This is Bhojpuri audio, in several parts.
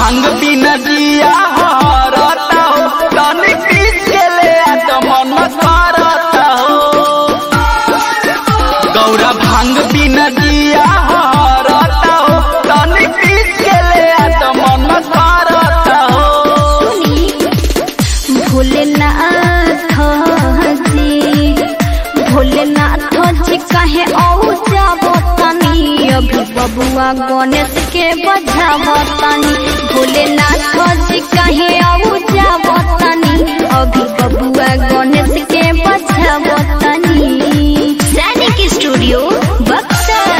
भांग बिना जिया हरता हो तनी पीस के ले आ तो मन करता हो गौरा भांग बिना जिया हरता हो तनी पीस के ले आ तो मन करता हो भोलेनाथ जी भोलेनाथ जी कहे औ जाबो तनी अभी बबुआ गणेश के बजाबो तनी भोलेनाथ जी कहे औ जाबो तनी अभी बबुआ गणेश के बजाबो तनी सैनिक स्टूडियो बक्सर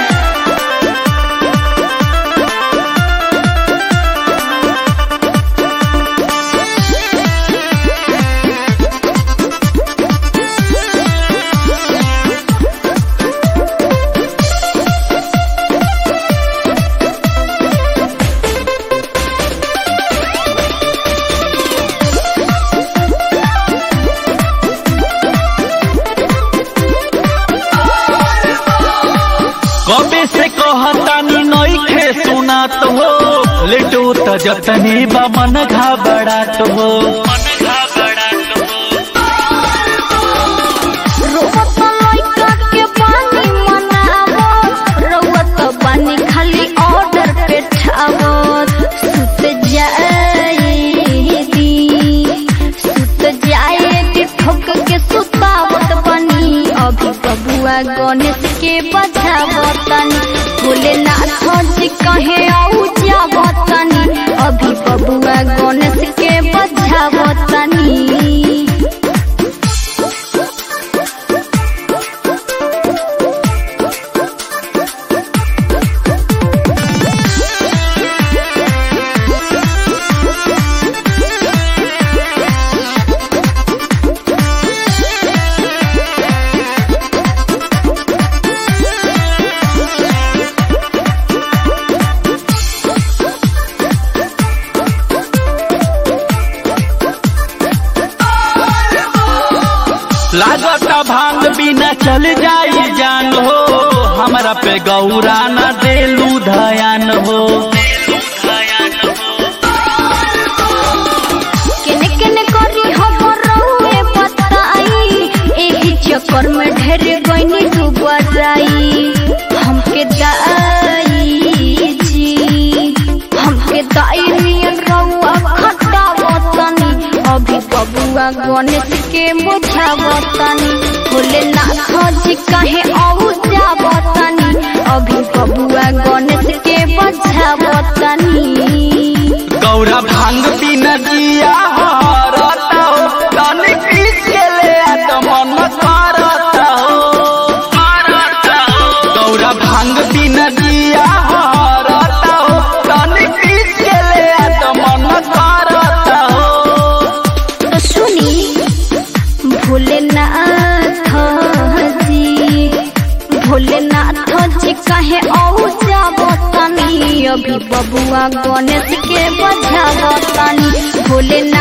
कबे से कहतानी नइखे सुनात हो लेटो त जतनी बा मन घबरात हो रोवत लइका के पानी मनावो रोवत पानी खाली ऑर्डर पे ठावत सुत जाए दी सुत जाए दी ठोक के सुतावत बनी अभी बबुआ गणेश के बजावतनी भोलेनाथ जी कहे औ जावतनी अभी बबुआ गणेश के बजावतनी लागता भांग बिना चल जाई जान हो हमरा पे गौरा न देलू धयान हो केने केने करी हमर रहुए बताई एही चक्कर में ढेर गईनी डूबराई हमके दाई जी हमके दाई नियन रहुआ खटावतनी अभी बबुआ गणेश के बुझावतनी भोलेनाथ जी कहे औ जावतनी अभी बबुआ गणेश के बुझावतनी गौरा भांग बिना जिया हरता हो तनी पीस के ले आ तो मन करता हो गौरा भांग बिना जिया हरता हो तनी पीस के ले आ तो मन करता हो तो सुनी भोलेनाथ जी भोलेनाथ जी कहे औ जाबो तनी अभी बबुआ गणेश के बजाबो तनी भोलेनाथ